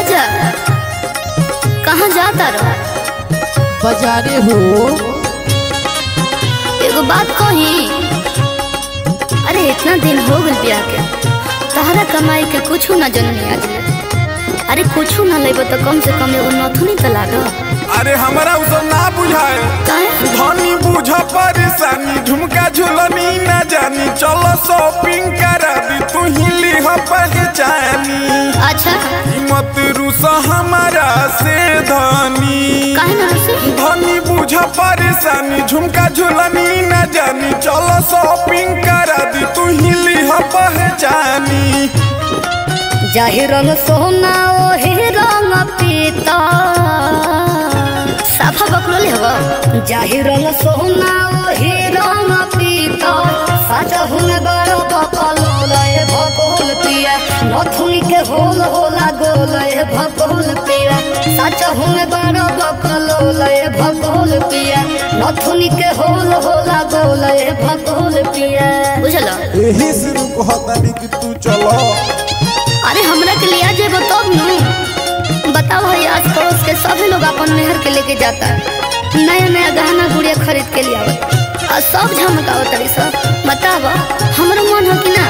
राजा कहाँ जाता रहो बाजारे हो एगो बात कही अरे इतना दिन हो गल ब्याह के तहरा कमाई के कुछ न जननी आज ले। अरे कुछ न लेब तो कम से कम एगो नथुनी तो लाग अरे हमरा उ सब ना बुझाए काहे धनी बुझ परेशानी झुमका झुलनी ना जानी चलो शॉपिंग करा दी तू ही लिह पहचानी अच्छा मत रूस हमारा से धनी काहे ना से धनी बुझ परेशानी झुमका झुलनी ना जानी चलो शॉपिंग करा दी तू ही लिह पहचानी जाहि रंग सोना ओहि रंग पीता साफा बकलो ले हवा जाहि रंग सोना ओहि रंग पीता साचा हुन बड़ बकलो लय भकोल पिया नथुनी के होल होला गोल ए भकोल पिया साचा हुन बड़ बकलो लय भकोल पिया नथुनी के होल होला गोल ए भकोल पिया बुझलो यही से कहतानी कि तू चलो अरे हमरा के लिया जेबो तब नु बताओ है आस पड़ोस के सभी लोग अपन मेहर के लेके जाता है नया नया गहना गुड़िया खरीद के लिए आवत और सब झमकावत तरी सब बताव हमरो मन हो कि ना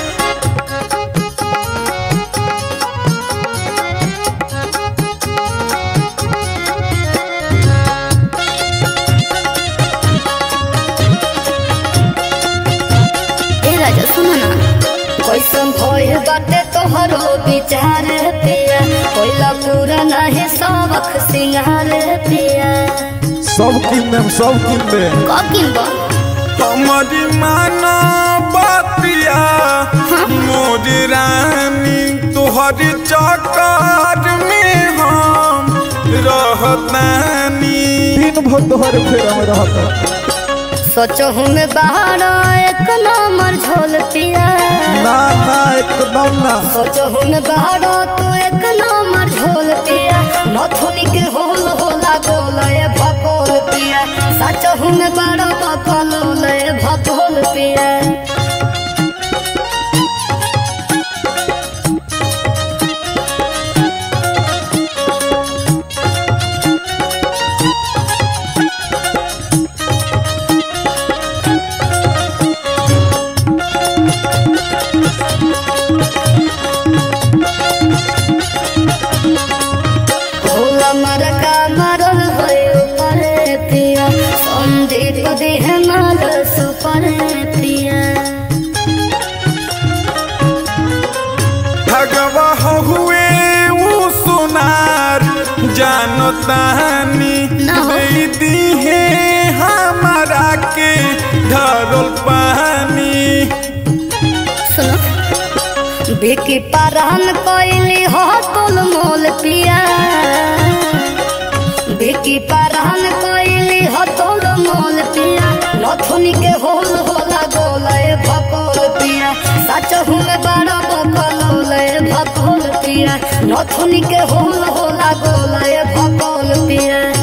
ए राजा सुनो ना कैसन भइल बाटे तोहरो विचार पिया कोइला पूरा नाही सबक सिंगार पिया सब किन देम सब किन देम कब किनबो हमारी माना बातिया मोर रानी तोहर चक्कर में हम रहतानी दिन भर तोहर फेरा में रहता सोचहु में बाहर एक नंबर झोल पिया ना ना एकदम ना सोचहु में बाहर तो एक नंबर झोल पिया नथुनी के होल होला गोल ए भकोल पिया सचहु में बड़ बकल ए भकोल पिया होला मरका मरल भयो परे पिया संदीप देह माल सुपरे पिया भगवा हुए वो सुनार जानतानी ना हो। दे दी है हमारा के धरल पानी सुनो बेकी पारहन कोइली हो तुल मोल पिया बेकी पारहन कोइली हो तुल मोल पिया नथुनी के होल होला गोल ए भकोल पिया सच हुन बड़ा बकल ए भकोल पिया नथुनी के होल होला गोल ए भकोल पिया